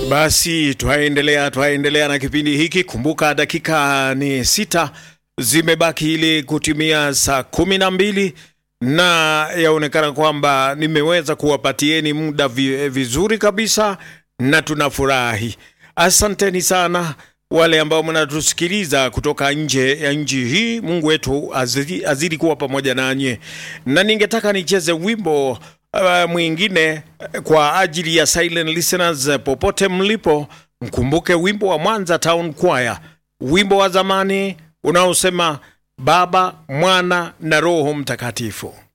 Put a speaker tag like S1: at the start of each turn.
S1: Basi twaendelea twaendelea na kipindi hiki. Kumbuka dakika ni sita zimebaki ili kutimia saa kumi na mbili na yaonekana kwamba nimeweza kuwapatieni muda vi, vizuri kabisa na tunafurahi. Asanteni sana wale ambao mnatusikiliza kutoka nje ya nchi hii. Mungu wetu azidi, azidi kuwa pamoja nanyi, na ningetaka nicheze wimbo uh, mwingine uh, kwa ajili ya silent listeners uh, popote mlipo, mkumbuke wimbo wa Mwanza Town Choir, wimbo wa zamani unaosema Baba, Mwana na Roho Mtakatifu.